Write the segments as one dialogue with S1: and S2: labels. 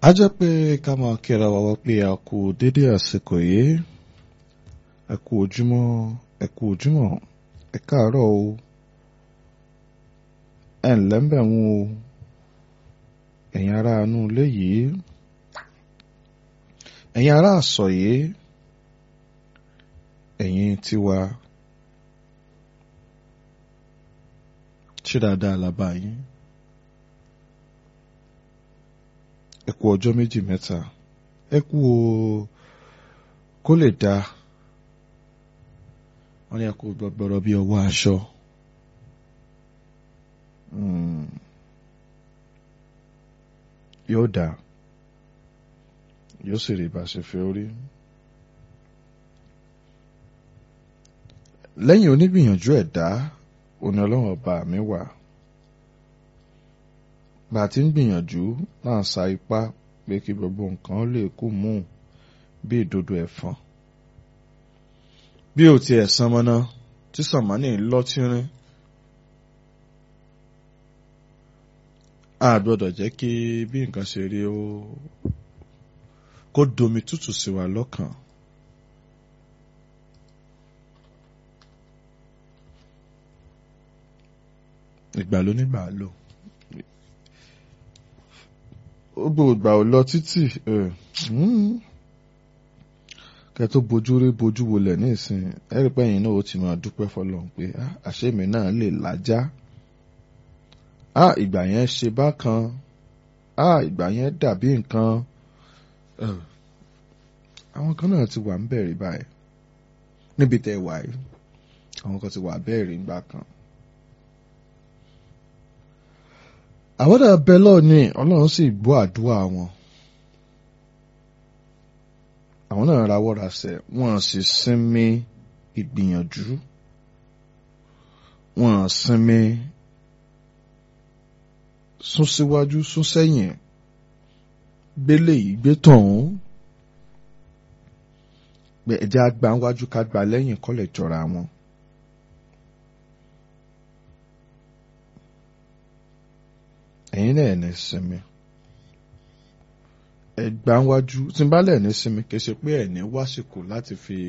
S1: a jẹ́ pé ká máa kíra wa wá pé a kú dédé àsìkò yìí ẹ kú ojúmọ́ ẹ kú ojúmọ́ ẹ káàárọ̀ o ẹ ǹlẹ́ ń bẹ̀ wọ́n o ẹ̀yin ará inú ilé yìí ẹ̀yin ará àsọ̀ yìí ẹ̀yin tiwa ṣé dáadáa la bá yín ẹ kú ọjọ́ méjì mẹ́ta ẹ kú o kó lè dáa wọ́n ní ẹ kú gbọgbọrọ bí ọwọ́ aṣọ. Mm. yóò dáa yóò sì rí bá ṣe fẹ́ orí. lẹ́yìn onígbìyànjú ẹ̀dá òní ọlọ́run ọba mi wà bá a ti ń gbìyànjú náà sa ipá pé kí gbogbo nǹkan lè kú mú bí ìdodo ẹ̀fọn bí ò tiẹ̀ san mọ́ná tí sàmánì lọ́tírín a gbọ́dọ̀ jẹ́ kí bí nǹkan ṣe rí ó kó domi tútù sí wa lọ́kàn. ìgbà ló nígbà lò gbogbo ìgbà ò lọ títì kẹ tó bojú rí bojú wolẹ̀ ní ìsìn ẹ̀rí pẹ́yìn náà ó ti máa dúpẹ́ fọlọ́run pé àṣẹ́mi náà lè lájá á ìgbà yẹn ṣe bákan á ìgbà yẹn dàbí nǹkan àwọn kan náà ti wà ń bẹ̀rẹ̀ báyìí níbi tẹ́ wà yìí àwọn kan ti wà bẹ́ẹ̀rẹ̀ ńgbà kan. àwọn náà bẹ lọ́ọ̀ni ọlọ́run sì gbọ́ àdúrà wọn àwọn náà rawọ́ rasẹ̀ wọ́n sì sinmi ìgbìyànjú wọ́n sinmi sún síwájú sún sẹ́yìn gbélé yìí gbé tọ̀hún pé ẹja gba wájú ká gba lẹ́yìn kọ́lẹ̀ jọra wọn. ẹ̀yin náà ní sinmi ẹgbà wájú tí n bá lẹ̀ ní sinmi kì í ṣe pé ẹ̀ ní wásìkò láti fi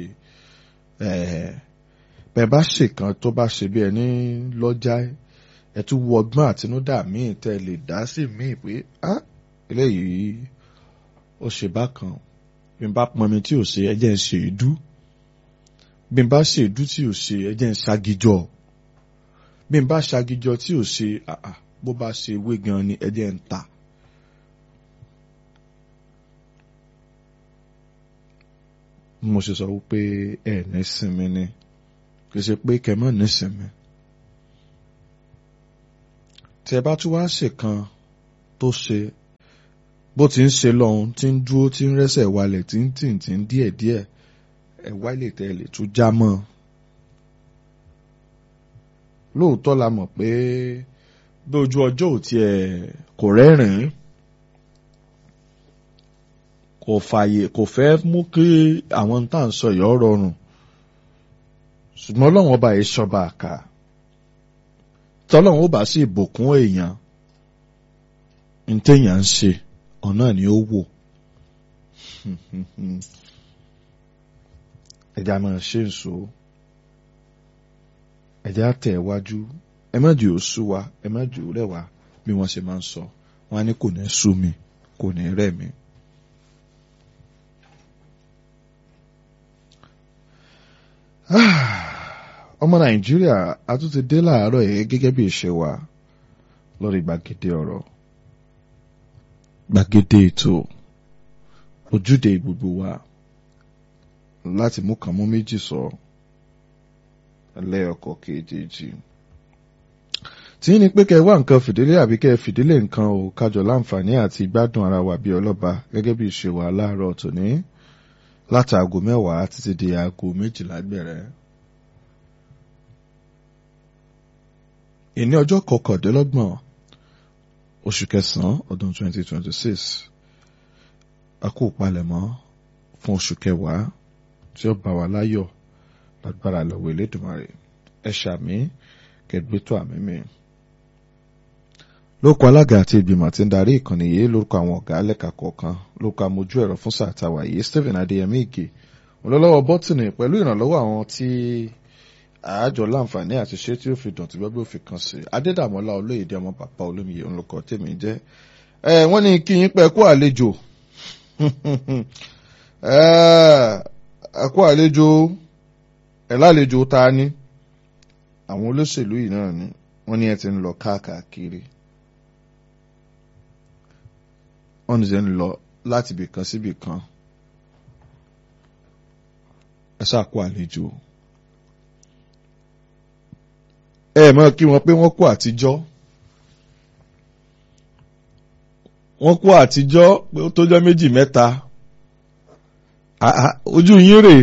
S1: bẹ́ẹ̀ bá ṣèkan tó bá ṣe bí ẹni lọ́jà ẹ̀ tún wo ọgbọ́n àtinúdá míì tẹ́ lè dá sí míì pé ah eléyìí ó ṣe bákan bí n bá pọnmi tí ò ṣe ẹjẹ́ ń ṣe ìdú bí n bá ṣe ìdú tí ò ṣe ẹjẹ́ ń ṣagijọ bí n bá ṣagijọ tí ò ṣe àà bó bá ṣe wé gan ni ẹjẹ́ ń ta. mo ṣe sọ wípé ẹ ní sinmi ni kì í ṣe pé kẹmọ ní sinmi tí ẹ bá tún wá ṣèkan tó ṣe bó ti ń ṣe lọ́hun tí ń dúró tí ń rẹ́sẹ̀ walẹ̀ tí ń tì tí ń díẹ̀ díẹ̀ ẹ̀ wáìlì tẹ́ lè tún já mọ́ lóòótọ́ la mọ̀ pé bí ojú ọjọ́ ò tiẹ̀ kò rẹ́rìn-ín kò fààyè kò fẹ́ mú kí àwọn tá à ń sọ yọ̀ rọrùn ṣùgbọ́n ọlọ́run ọba yìí ṣọba àká tọ́lọ́run ó bá sì bùkún èèyàn ní téèyàn ń ṣe ọ̀nà ni ó wò ẹ̀já máa ṣe ń so ẹ̀já tẹ̀ wájú ẹ má jù ó sú wa ẹ má jù ó rẹ̀ wá bí wọ́n ṣe máa ń sọ wọ́n á ní kò ní sú mi kò ní rẹ̀ mi. ọmọ nàìjíríà a tún ti dé láàárọ̀ yìí gẹ́gẹ́ bí ìṣe wa lórí gbàgede ọ̀rọ̀ gbàgede ètò ojúde gbogbo wa láti mú kàn mú méjì sọ lẹ́ọ̀kọ̀ kejì tí ní pé kẹ́ wá nǹkan fìdílé àbí kẹ́ fìdílé nǹkan ò kájọ láǹfààní àti gbádùn ara wa bí ọlọ́ba gẹ́gẹ́ bí ìṣe wa láàárọ̀ tòní láti aago mẹ́wàá títí di aago méjìlá gbẹ̀rẹ̀. ìní ọjọ́ kọkàndínlọ́gbọ̀n oṣù kẹsàn-án ọdún 2026 a kú palẹ̀mọ́ fún oṣù kẹwàá tí ó bá wa láyọ̀ lágbára lọ́wọ́ Elédùmarè ẹ ṣàmì kẹgbẹ́tọ̀ àmì mi. lórúkọ alága àti ìgbìmọ̀ tí ń darí ìkànnì yìí lórúkọ àwọn ọ̀gá lẹ́ka kọ̀ọ̀kan lórúkọ amójú ẹ̀rọ fún sáà tàwa yìí Stephen Adéyẹmí Ìgè olólọ́wọ́ bọ́tìnì pẹ̀lú ìrànlọ́wọ́ àwọn tí àájọ láǹfààní àti ṣé tí ó fi dùn tí gbẹ́gbẹ́ òfin kan sí Adédàmọ́lá olóyèdè ọmọ bàbá olómiyè ńlọkọ tèmi jẹ́ ẹ wọ́n ní kí yín pẹ́ kú àlejò ẹ kú àlejò ẹ lálejò ta ni àwọn olóṣèlú yìí náà ni wọ́n ní ẹ ti ń lọ káàkiri wọ́n ní ẹ ń lọ láti ibì kan síbì kan ẹ ṣáà kú àlejò ẹ mọ̀ kí wọ́n pé wọ́n kú àtijọ́ wọ́n kú àtijọ́ pé ó tójọ́ méjì mẹ́ta ojú yín rèé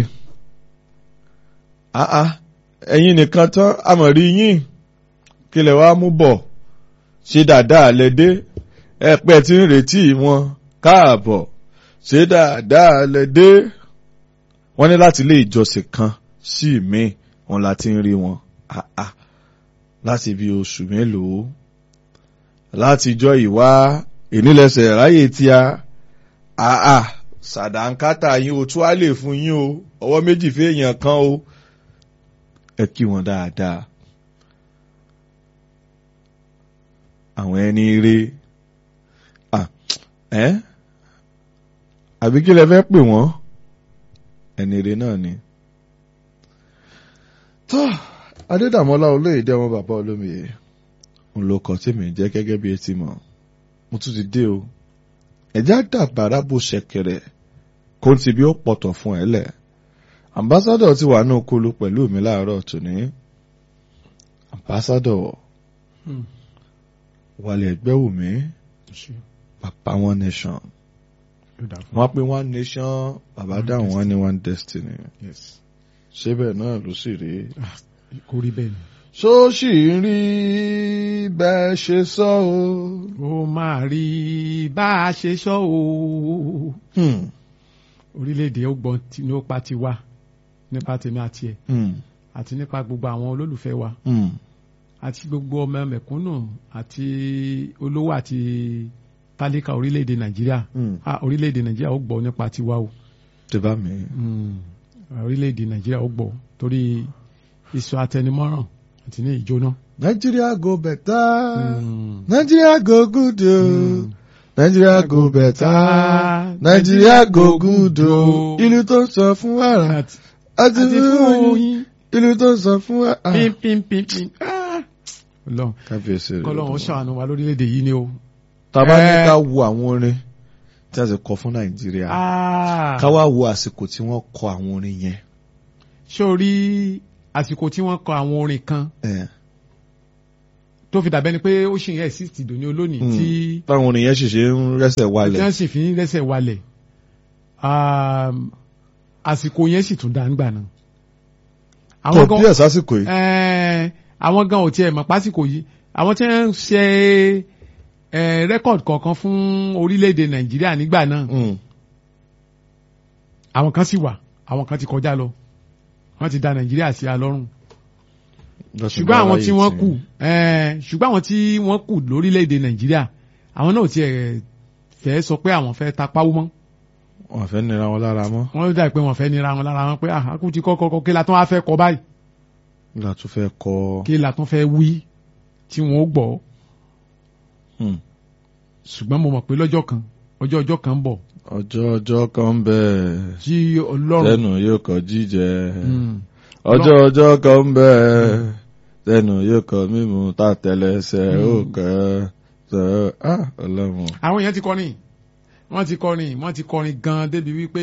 S1: ẹ̀yin nìkan tán àmọ̀rí yín kí lẹ wá mú bọ̀ ṣe dáadáa lẹ́dẹ́ ẹ pẹ́ tí ń retí wọn káàbọ̀ ṣe dáadáa lẹ́dẹ́ wọ́n ní láti ilé ìjọsìn kan sí mi wọn la ti ń rí wọn láti bí oṣù mélòó láti jọ ìwá ìnílẹ̀sẹ̀ ráyè tí a àà sàdánkátà yín o tún á lè fún yín o ọwọ́ méjì fèèyàn kan o ẹ kí wọn dáadáa àwọn ẹni ire ẹ àbí kí lẹ fẹ́ pè wọ́n ẹni ire náà ni. tó adédàmọ́lá olóyèdè ọmọ bàbá olómiyè ń lo ọkọ̀ tí mi jẹ́ gẹ́gẹ́ bí etí mọ̀ mo tún ti dé o ẹ̀já dàgbàrá bó ṣẹ̀kẹ̀rẹ̀ kó n ti bí ó pọ̀tọ̀ fún ẹ lẹ̀ ambassadọ̀ ti wà náà kólú pẹ̀lú mi láàárọ̀ tòní ambassadọ̀ wàlẹ̀ ẹgbẹ́ wù mí bàbá one nation wọ́n pe one nation bàbá dáhùn wọ́n ní one destiny ṣé bẹ́ẹ̀ náà ló sì rí
S2: kò rí bẹ́ẹ̀ ni.
S1: ṣó sì ń rí bẹ́ẹ̀ ṣe sọ o.
S2: ó máa rí bá a ṣe sọ o. orílẹ̀-èdè ó gbọ́n ní ó pa ti wá nípa tèmi àti ẹ̀ àti nípa gbogbo àwọn olólùfẹ́ wa àti gbogbo ọmọ mẹ̀kúnnù àti olówó àti tálíkà orílẹ̀-èdè nàìjíríà orílẹ̀-èdè nàìjíríà ó gbọ́ nípa tiwa o.
S1: tó bá mi.
S2: orílẹ̀-èdè nàìjíríà ó gbọ́ torí iṣu atẹnumọ́ràn àti ní ìjóná.
S1: Nigeria go better Nigeria go good o Nigeria go better Nigeria go good o ìlú tó ń sọ fún wàrà àti fún oyin ìlú tó ń sọ fún wàrà.
S2: pínpínpínpín Ọlọ́run
S1: kábíyèsí rẹ
S2: kọlọ́run ó ṣàánú wa lórílẹ̀‐èdè yìí ni o.
S1: tàbá ní ká wo àwọn orin tí a ti kọ fún Nàìjíríà ká wá wo àsìkò tí wọ́n kọ àwọn orin yẹn.
S2: ṣé o rí àsìkò tí wọ́n kọ àwọn orin kan tó fi dàbẹ́ ni pé ó ṣì ń exist dòní olónìí tí.
S1: táwọn orin yẹn sì ṣe ń rẹ́sẹ̀ walẹ̀.
S2: tí wọ́n sì fi ń rẹ́sẹ̀ walẹ̀ àsìkò yẹn sì tún dá nígbà náà.
S1: tó bí ẹ̀ sásìkò yìí.
S2: àwọn gan ò tiẹ̀ mọ̀ pásìkò yìí àwọn tí wọ́n ń ṣe rẹ́kọ̀dì kọ̀ọ̀kan fún orílẹ̀-èdè Nàìjíríà nígbà náà àwọn kan sì wà àwọn kan ti kọjá lọ wọ́n ti da Nàìjíríà sí alọ́rùn ṣùgbọ́n àwọn tí wọ́n kù ṣùgbọ́n àwọn tí wọ́n kù lórílẹ̀‐èdè Nàìjíríà àwọn náà tiẹ̀ fẹ́ sọ pé àwọn fẹ́ tapáwó mọ́.
S1: wọ́n fẹ́ nira wọn lára mọ́.
S2: wọ́n dà pé wọ́n fẹ́ nira wọn lára wọn pé àkú ti kọ́kọ́ kọ́ kí la tún wá fẹ́ kọ́ báyìí.
S1: kí la tún fẹ́ kọ́.
S2: kí la tún fẹ́ wí tí wọ́n ó gbọ́. ṣùgbọ́n mo mọ̀ pé lọ́jọ́ kan ọjọ́ ọjọ́ kan ń bọ̀.
S1: ọjọ́ ọjọ́ kan ń bẹ.
S2: tí Ọlọ́run
S1: tẹnu yóò kọ jíjẹ. ọjọ́ ọjọ́ kan ń bẹ tẹnu yóò kọ mímu tá tẹlẹsẹ̀ ó kẹ ṣe ah Ọlọ́run.
S2: àwọn èèyàn ti kọrin wọ́n ti kọrin wọ́n ti kọrin gan débi wípé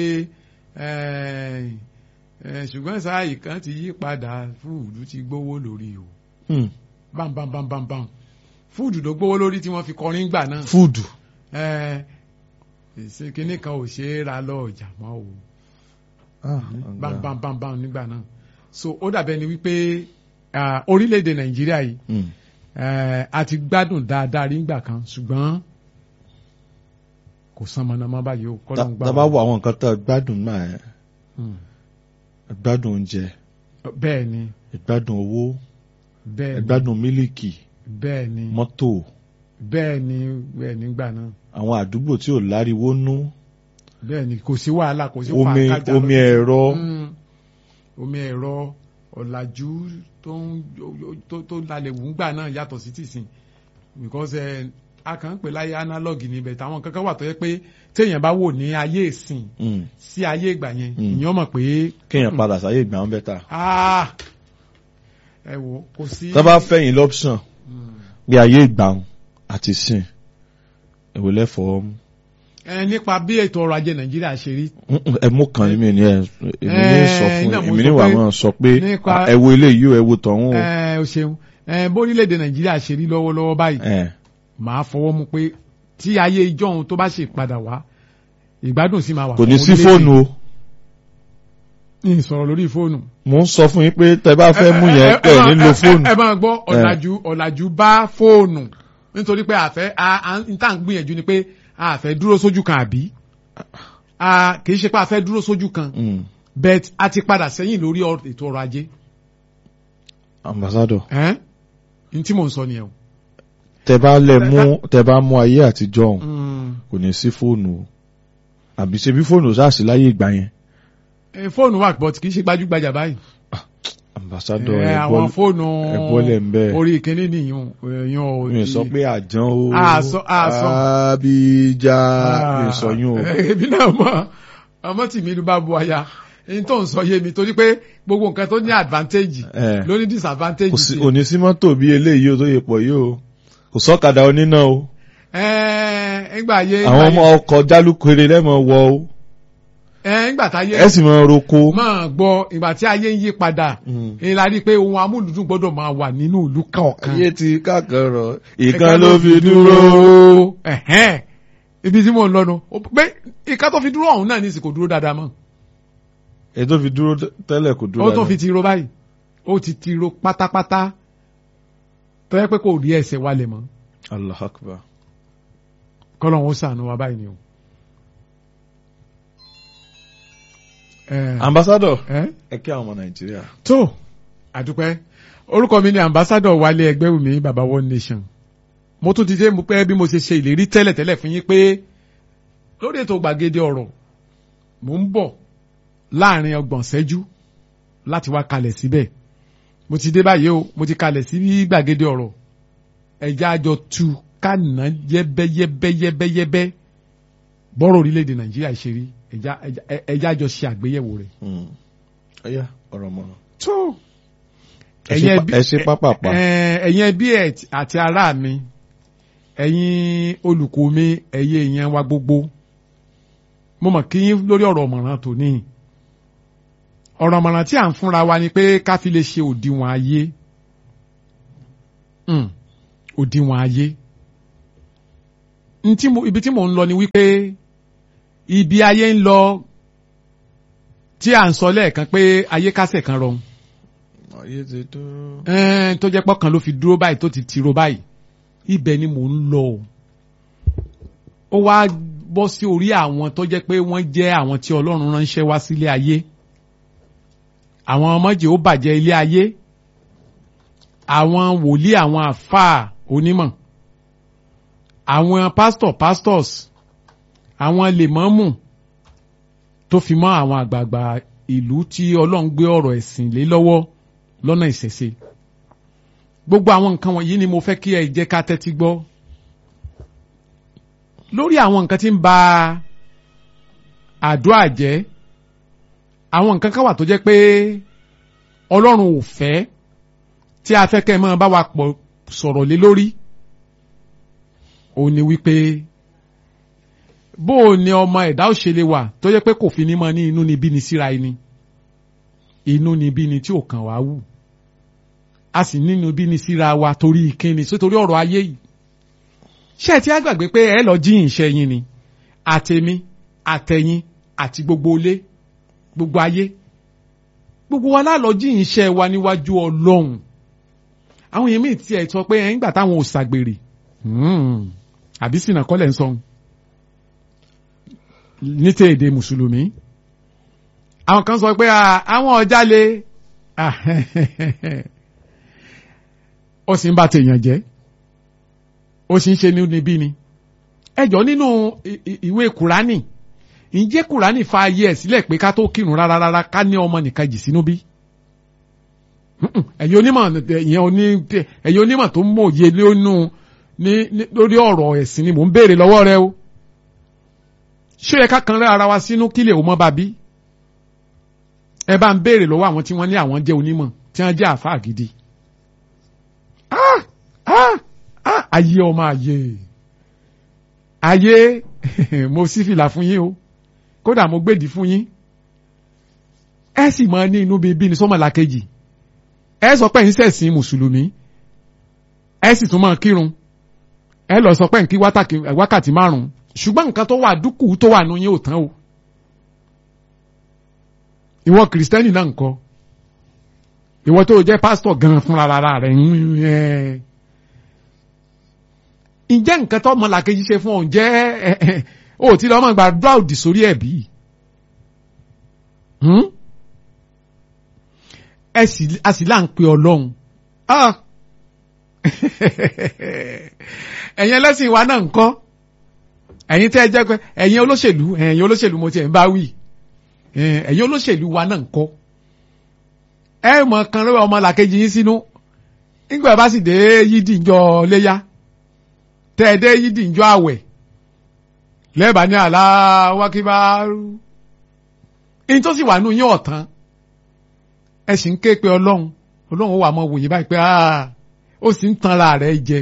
S2: ṣùgbọ́n sáàyè kan ti yí padà fúùdù ti gbówó lórí o bam bam bam bam bam fúùdù ló gbówó lórí tí wọ́n fi kọrin gbà náà.
S1: fúùdù.
S2: ṣe kinní kan ò ṣe é ra lọ ọjà mọ́ o bam bam bam bam nígbà náà so ó dàbẹ́ ni wípé orílẹ̀-èdè nàìjíríà yìí a ti gbádùn dáadáa rí ngbà kan ṣùgbọ́n kò san mọ̀nàmọ́ báyìí o kọ́ ló ń gbà.
S1: dábàá wo àwọn nǹkan tó gbádùn náà ẹ gbádùn oúnjẹ
S2: bẹ́ẹ̀ ni
S1: ìgbádùn owó
S2: bẹ́ẹ̀ ni
S1: ìgbádùn mílíkì
S2: bẹ́ẹ̀ ni
S1: mọ́tò
S2: bẹ́ẹ̀ ni bẹ́ẹ̀ nígbà náà
S1: àwọn àdúgbò tí ò láriwo nú
S2: bẹ́ẹ̀ ni kò sí wàhálà kò sí
S1: omi
S2: fàákájà
S1: omi
S2: lọ.
S1: ẹ̀rọ
S2: Mm. omi ẹ̀rọ ọ̀làjú tó ń tó tó lálẹ́ wùngbà náà yàtọ̀ sí tìsín because ẹ a kàn ń pè láyé analog níbẹ̀ táwọn kankan wà tó yẹ pé téèyàn bá wò ní ayé ìsìn
S1: Mm.
S2: sí ayé ìgbà yẹn
S1: Mm.
S2: ìyẹn mọ̀ pé
S1: kéèyàn padà sáyé ìgbà wọn bẹ́tà
S2: ah, ẹ wò kò sí.
S1: tá bá fẹ̀yìn lọ́pṣàn
S2: Mm.
S1: bí ayé ìgbà wọn àti sìn èwo lẹ́fọ̀ọ́ mú.
S2: ẹ nípa bí ètò ọrọ̀ ajé nàìjíríà ṣe rí
S1: Mm-mm, ẹ mú kan èmi ní ẹ èmi ní
S2: Eh,
S1: sọ fún
S2: iná mo
S1: èmi
S2: sọ
S1: ní wà
S2: pé
S1: máa sọ pé
S2: nípa-
S1: ah, ẹ wo ilé yìí o ẹ wo tọ̀hún o
S2: ẹ o ṣeun ẹ bórílẹ̀-èdè nàìjíríà ṣe rí lọ́wọ́lọ́wọ́ báyìí
S1: ẹ
S2: màá fọwọ́ mú pé tí ayé ìjọ́un tó bá ṣe padà wá ìgbádùn sì máa wà.
S1: kò ní
S2: fún
S1: sí
S2: orílẹ̀-èdè.
S1: fóònù o
S2: ní ìsọ̀rọ̀ lórí fóònù.
S1: mò ń sọ fún yín pé tẹ bá fẹ́ mú
S2: Ẹ-
S1: yẹn
S2: ẹ-
S1: pẹ̀
S2: ẹ-
S1: nílò
S2: ẹ-
S1: fóònù
S2: ẹ máa gbọ́ ọ̀làjú ọ̀làjú bá fóònù nítorí pé àfẹ́ a a n tá à ń gbìyànjú ni pé a fẹ́ dúró sójú kan àbí a kì í ṣe pé a fẹ́ dúró sójú kan
S1: Mm.
S2: bet a ti padà sẹ́yìn lórí ọ- ètò ọrọ̀ ajé
S1: ambassador
S2: ẹ́n n tí mò ń sọ nìyẹn o.
S1: tẹ bá lẹ mú tẹ bá mú ayé àtijọ́ ọ̀hún
S2: Mm.
S1: kò ní sí fóònù o àbí ṣe bí fóònù sáàsì láyé ìgbà yẹn
S2: Eh, fóònù wà but kì í ṣe gbajúgbajà báyìí.
S1: ambassador
S2: Eh,
S1: ẹ
S2: àwọn
S1: bọ́
S2: fóònù
S1: ẹ bọ́lẹ̀ ń bẹ́ẹ̀.
S2: orí ìkíní nìyún èèyàn ò
S1: mi ò sọ pé àjàn o
S2: Àsọ- àsọ.
S1: àbíjà mi ò sọ yún o
S2: èmi náà mọ ọmọ tì mí ló bá bu aya n tó ń sọ yé mi torí pé gbogbo nǹkan tó ní advantage
S1: Eh.
S2: ló ní disadvantage
S1: kò sí
S2: sí.
S1: òní sí mọ́tò bí eléyìí o tó yẹ pọ̀ yìí o kò sọ́kadà oníná o
S2: Ẹ, ńgbà ayé
S1: àwọn ọmọ ọkọ̀ jálùkèrè lẹ́mọ̀ wọ o
S2: ẹ ńgbà táyé
S1: ẹ sì mọ roko.
S2: máa gbọ́ ìgbà tí ayé ń yí padà
S1: Mm.
S2: èyí la rí i pé ohun amúlùdùn gbọ́dọ̀ máa wà nínú ìlú kọ̀ọ̀kan.
S1: ayé ti kákan rọ ìkan ló fi dúró.
S2: Ẹ̀hẹ́n. ibi tí mò ń lọ́nu pé ìka tó fi dúró ọ̀hún náà ní ìsìnkò dúró dáadáa mọ́
S1: èyí tó fi dúró tẹ́lẹ̀ kò dúró
S2: ó tó fi ti ro báyìí ó ti ti ro pátápátá tó yẹ pé kò rí ẹsẹ̀ wálẹ̀ mọ́
S1: Allah akbar.
S2: kọ́lọ́hún ó sànù wa báyìí ni o. Ẹ,
S1: ambassador
S2: ẹ,
S1: ẹ kí àwọn ọmọ nàìjíríà.
S2: tó àdúpẹ́ orúkọ mi ni ambassador wálé ẹgbẹ́wùmí baba one nation mo tún ti dé mo pẹ́ bí mo ṣe ṣe ìlérí tẹ́lẹ̀tẹ́lẹ̀ fún yín pé lórí ètò gbàgede ọ̀rọ̀ mò ń bọ̀ láàrin ọgbọ̀n ṣẹ́jú láti wá kalẹ̀ síbẹ̀ mo ti dé báyìí o mo ti kalẹ̀ sí gbàgede ọ̀rọ̀ ẹ̀já àjọ tu kánà yẹ́bẹ́yẹ́bẹ́yẹ́bẹ́yẹ́bẹ́ bọ́rọ̀ orílẹ̀-èdè nàìjíríà ṣe rí ẹ̀já ẹ̀já- ẹ̀já àjọ ṣe àgbéyẹ̀wò rẹ̀.
S1: ẹyà ọ̀rọ̀ mọ́.
S2: tó
S1: ẹ ṣe pa- ẹ ṣe pápápá.
S2: ẹ- ẹ̀yin ẹbí ẹ̀ àti ará mi ẹ̀yin olùkọ́ mi ẹ̀yin èèyàn wa gbogbo mo mọ̀ kí yín lórí ọ̀rọ̀ ọ̀mọ̀ràn tòní ọ̀rọ̀ ọ̀mọ̀ràn tí à ń fúnra wa ni pé ká fi lè ṣe òdiwọ̀n ayé Mm, òdiwọ̀n ayé Ntí mo- ibi tí mò ń lọ ni wípé ibi ayé ń lọ tí à ń sọ lẹ́ẹ̀kan pé ayé kásẹ̀ kan rọrùn
S1: ayé ti dúró.
S2: ẹn tó jẹ́ pọ́kàn ló fi dúró báyìí tó ti tiro báyìí ibẹ̀ ni mò ń lọ o ó wá bọ́ sí orí àwọn tó jẹ́ pé wọ́n jẹ́ àwọn tí Ọlọ́run ránṣẹ́ wá sílé ayé àwọn ọmọdé ó bàjẹ́ ilé ayé àwọn wòlíì àwọn àfáà onímọ̀ àwọn pásítọ̀ pastors àwọn lèmọ́mù tó fi mọ́ àwọn àgbààgbà ìlú tí Ọlọ́run gbé ọ̀rọ̀ ẹ̀sìn lé lọ́wọ́ lọ́nà ìṣẹ̀ṣe gbogbo àwọn nǹkan wọ̀nyí ni mo fẹ́ kí ẹ jẹ́ ká tẹ́tí gbọ́ lórí àwọn nǹkan tí ń ba àdúrà jẹ́ àwọn nǹkan kan wà tó jẹ́ pé Ọlọ́run ò fẹ́ tí a fẹ́ kẹ́ ẹ máa bá wa pọ̀ sọ̀rọ̀ lé lórí ó ní wípé bó o ní ọmọ ẹ̀dá òṣèlè wà tó jẹ́ pé kò fi ní mọ ní inú níbí ni síra ẹni inú níbí ni tí ò kàn wá wù a sì nínú bí ni síra wa torí ìkíni sítorí ọ̀rọ̀ ayé yìí ṣé ẹ ti á gbàgbé pé ẹ lọ jíyìn iṣẹ́ yín ni àtẹ̀mí àtẹ̀yìn àti gbogbo ilé gbogbo ayé gbogbo wa lálọ jíyìn iṣẹ́ wa níwájú Ọlọ́run àwọn èèyàn míì tiẹ̀ sọ pé ẹ̀ ń gbà táwọn ò ṣàgbèrè àbí sìnà kọ́lẹ̀ ń sọ ní tẹ èdè mùsùlùmí àwọn kan sọ pé àwọn ọjà lè ó sì ń bá tèèyàn jẹ́ ó sì ń ṣe níbi ni ẹjọ́ nínú ìwé kùránì ǹjẹ́ kùránì fa ayé ẹ̀ sílẹ̀ pé ká tó kírun rárá rárá ká ní ọmọ nìkan jì sínú bí ẹ̀yin onímọ̀ ẹ̀yin onímọ̀ tó ń mòye lónú lórí ọ̀rọ̀ ẹ̀sìn ni mò ń béèrè lọ́wọ́ rẹ o ṣé ẹ ká kan rẹ ara wa sínú kí lè o mọ́ bàbí ẹ bá ń béèrè lọ́wọ́ àwọn tí wọ́n ní àwọn jẹ́ onímọ̀ tí wọ́n jẹ́ àfáà gidi ayé ọmọ ayé ayé mo sì fìlà fún yín o kódà mo gbèdì fún yín ẹ sì máa ní inú bíbí ní sọmọlá kejì ẹ sọ pé ń ṣẹ̀sìn mùsùlùmí ẹ sì tún máa kírun ẹ lọ sọ pé ń kí wákàtí márùn ṣùgbọ́n nǹkan tó wà dúkù tó wà nù yín ò tán o ìwọ kìrìsìtẹ́nì náà ńkọ́ ìwọ tó jẹ́ pásítọ̀ gan fúnra rẹ̀ ń ẹ ǹjẹ́ nǹkan tó ọmọ làkejì ṣe fún ọ ǹjẹ́ ó ti lọ́ mọ̀ gbàdúrà òdì sórí ẹ̀ bí? ẹ sì a sì là ń pe ọlọ́run ẹ̀yin ẹlẹ́sìn wa náà ń kọ́ ẹ̀yin tẹ́ ẹ jẹ́ pé ẹ̀yin olóṣèlú ẹ̀yin olóṣèlú mo ti ẹ̀ ń bá wí ẹ̀yin olóṣèlú wa náà ń kọ́ ẹ mọ̀ kan lọ́wọ́ ọmọ làkejì yín sínú nígbà bá sì dé yídì ìjọ léyà tẹ́ ẹ dé yídì ìjọ àwẹ̀ lẹ́ẹ̀bà ní aláwákíbárú in tó sì wà nù yín ọ̀tán ẹ sì ń ké pe ọlọ́run ọlọ́run wà mọ́ wòye báyìí pé ó sì ń tanra rẹ̀ jẹ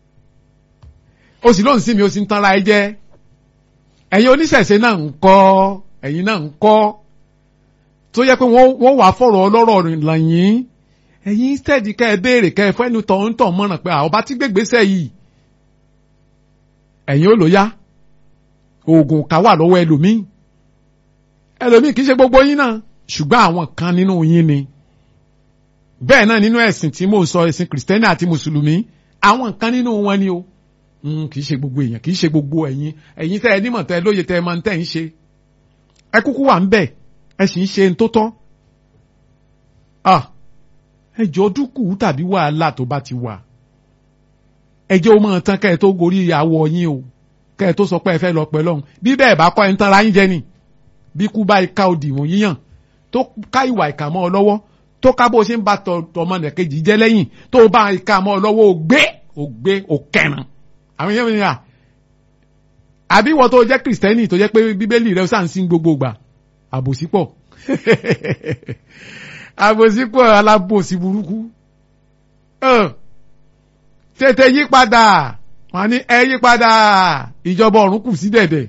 S2: ó sì lóun sí mi ó sì ń tanra ẹ jẹ ẹ̀yin oníṣẹ̀ṣe náà ń kọ́ ẹ̀yin náà ń kọ́ tó yẹ pé wọ́n wà fọ̀rọ̀ ọlọ́rọ̀ lẹ́yìn ẹ̀yin steady kẹ́ ẹ béèrè kẹ́ ẹ fẹ́nu tọ̀ ń tọ̀ mọ́ràn pé àwọn bá ti gbégbèsè yìí ẹ̀yin ó lò yá oògùn ká wà lọ́wọ́ ẹlòmíì ẹlòmíì kì í ṣe gbogbo yín náà ṣùgbọ́n àwọn kan nínú yín ni bẹ́ẹ̀ náà nínú ẹ̀sìn tí mò ń sọ ẹ̀sìn kìrìsìtẹ́nì àti mùsùlùmí àwọn kan nínú wọn ni o kì í ṣe gbogbo èèyàn kì í ṣe gbogbo ẹ̀yin ẹ̀yin tẹ́ ẹ nímọ̀ tẹ́ ẹ lóye tẹ́ ẹ máa ń tẹ́ ń ṣe ẹ kúkú wà ń bẹ̀ ẹ sì ń ṣe ń tó tọ́ ẹ jọ dúkù tàbí wàhálà tó bá ti wà ẹ jẹ́ ó máa tán kẹ́ ẹ tó gorí àwọ̀ yín o kẹ́ ẹ tó sọ pé ẹ fẹ́ lọ pẹ́ lọ́hùn bí bẹ́ẹ̀ bá kọ́ ẹ ń tanra yín jẹ ni bí kú bá ika òdìwọ̀n yíyàn tó ká ìwà ìkà mọ́ ọ lọ́wọ́ tó ká bó ṣe ń ba tọmọ nìkejì jẹ́ lẹ́yìn tó bá ìka mọ́ ọ lọ́wọ́ ò gbé ò gbé ò kẹran àwọn yẹn mi à àbí wọ́n tó jẹ́ kìrìsìtẹ́nì tó jẹ́ pé bíbélì rẹ̀ sàn sí gbogbo gbà àbòsí pọ̀ àbòsí pọ̀ alábòsí burúkú tètè yí padà wọ́n ní ẹ yí padà ìjọba ọ̀run kù sí dẹ̀dẹ̀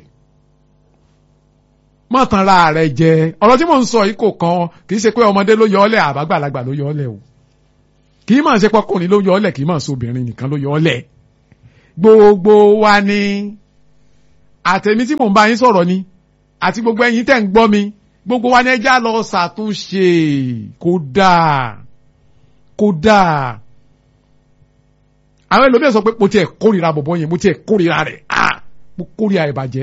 S2: mọ̀tànra rẹ̀ jẹ ọ̀rọ̀ tí mò ń sọ yìí kò kan kì í ṣe pé ọmọdé ló yọ ọ́lẹ̀ àbágbàlagbà ló yọ ọ́lẹ̀ o kì í mọ̀ ṣe pọkùnrin ló yọ ọ́lẹ̀ kì í mọ̀ ṣe obìnrin nìkan ló yọ ọ́lẹ̀ gbogbo wa ni àtẹ̀mí tí mò ń bá yín sọ̀rọ̀ ni àti gbogbo ẹ̀yin tẹ̀ ń gbọ́ mi gbogbo wa ni ẹja lọ ṣàtúnṣe kódà kódà àwọn ẹlòmíràn sọ pé mo tiẹ̀ kórìíra bọ̀bọ̀ yẹn mo tiẹ̀ kórìíra rẹ̀ ah mo kórìíra ìbàjẹ́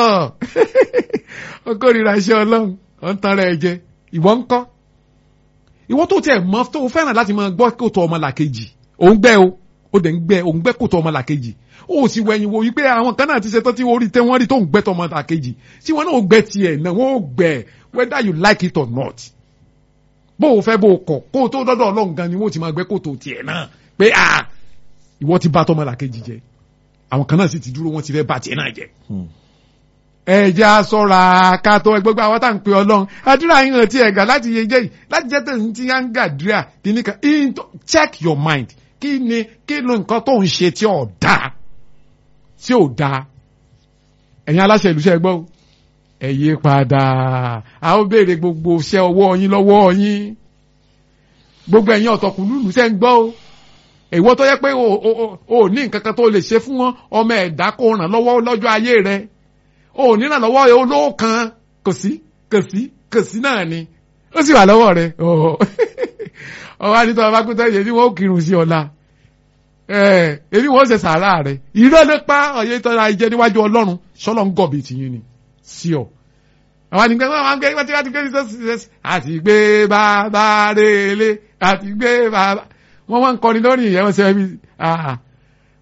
S2: ọ kórìíra iṣẹ́ ọlọ́run ọ̀ ń tan rẹ̀ jẹ ìwọ ń kọ́ ìwọ tó tiẹ̀ mọ́ tó fẹ́ràn láti máa gbọ́ kòtò ọmọ làkejì òun gbẹ́ o ó dẹ̀ ń gbẹ́ òun gbẹ́ kòtò ọmọ làkejì ó sì wẹ̀yìn wo wípé àwọn kan náà ti ṣe tán tí wọ́n rí tẹ́ wọ́n rí tó ń gbẹ́ tọmọ làkejì tí wọ́n náà ó gbẹ́ tiẹ̀ náà wọ́n ó gbẹ́ whether you like it or not bó o fẹ́ bó o kọ̀ kó o tó dọ́dọ̀ ọlọ́run gan ni wọ́n ti máa gbẹ́ kòtò tiẹ̀ náà pé ah ìwọ ti bá tọmọ làkejì jẹ àwọn kan náà sì ti dúró wọ́n ti fẹ́ bá tiẹ̀ náà jẹ ẹ̀jẹ̀ aṣọ́ra kátó gbogbo àwọn tá à ń pe ọlọ́run àdúrà yín hàn tí ẹ̀ gà láti yẹ jẹ́ yìí láti jẹ́ tó ń ti yá ń gàdúrà kìíní kan check your mind kí ni kí ni nǹkan tó ń ṣe tí ò dáa tí ò dáa ẹ̀yin aláṣẹ ìlú ṣe gbọ́ ẹ yí padà a ó béèrè gbogbo iṣẹ́ ọwọ́ yín lọ́wọ́ yín gbogbo ẹ̀yin ọ̀tọ̀kùnlùlù ṣe ń gbọ́ o èwo tó yẹ pé o ní nǹkan kan tó lè ṣe fún ọmọ ẹ̀dá kó ràn lọ́wọ́ lọ́jọ́ ayé rẹ̀ o ní ìrànlọ́wọ́ olówó kan kò sí kò sí kò sí náà ni ó sì wà lọ́wọ́ rẹ̀ ọwọ́ anítọ́ ọba kúta yẹ ni wọ́n kírun sí ọ̀la èmi wọ́n ṣe sàárà rẹ̀ irọ́ ló pa ọ̀yẹ́ ìtọ́ra ìjẹ́ níwájú ọlọ́run sọ́lọ́ ń gọ̀bì tìyín ni sí ọ. àwọn àdìgbẹ́ wọn máa ń gbé wọ́n ti wá ti gbé àti gbé bàbá rèlé àti gbé bàbá wọ́n wá ń kọrin lórí ìyẹn wọ́n ṣe ẹbí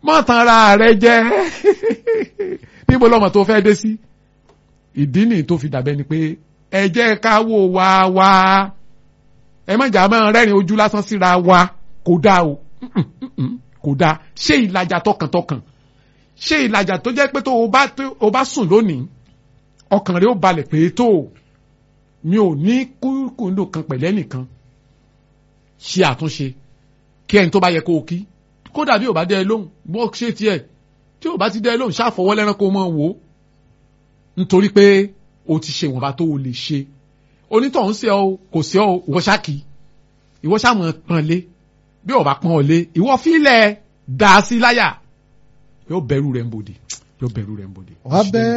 S2: mọ́ tan ara rẹ jẹ́ níbo lọ́mọ tó fẹ́ dé sí ìdí nìyí tó fi dàbẹ́ ni pé ẹ jẹ́ ká wò wá wá ẹ má jà máa rẹ́rìn ojú lásán síra wa kò dáa o Mm-mm, mm-mm, kò dáa ṣé ìlàjà tọkàntọkàn ṣé ìlàjà tó jẹ́ pé tó o bá tó o bá sùn lónìí ọkàn rẹ ó balẹ̀ pé tó o mi ò ní kúrúkúndò kan pẹ̀lẹ́ nìkan ṣe àtúnṣe kí ẹni tó bá yẹ kó o kí kódà bí o bá dẹ́ ẹ lóhùn bó ṣe tiẹ̀ tí o bá ti dẹ́ ẹ lóhùn ṣáfọwọ́ lẹ́rán kó o mọ̀ wò ó nítorí pé o ti ṣe ìwọ̀nba tó o lè ṣe onítọ̀hún sí ọ kò sí ọ ìwọ ṣáàkì ìwọ ṣàmọ̀ pọ́n lé bí o bá pọ́n ọ lé ìwọ fílẹ̀ dà sí láyà yóò bẹ̀rù rẹ̀ ń bòdì yóò bẹ̀rù rẹ̀ ń bòdì.
S1: wàá bẹ́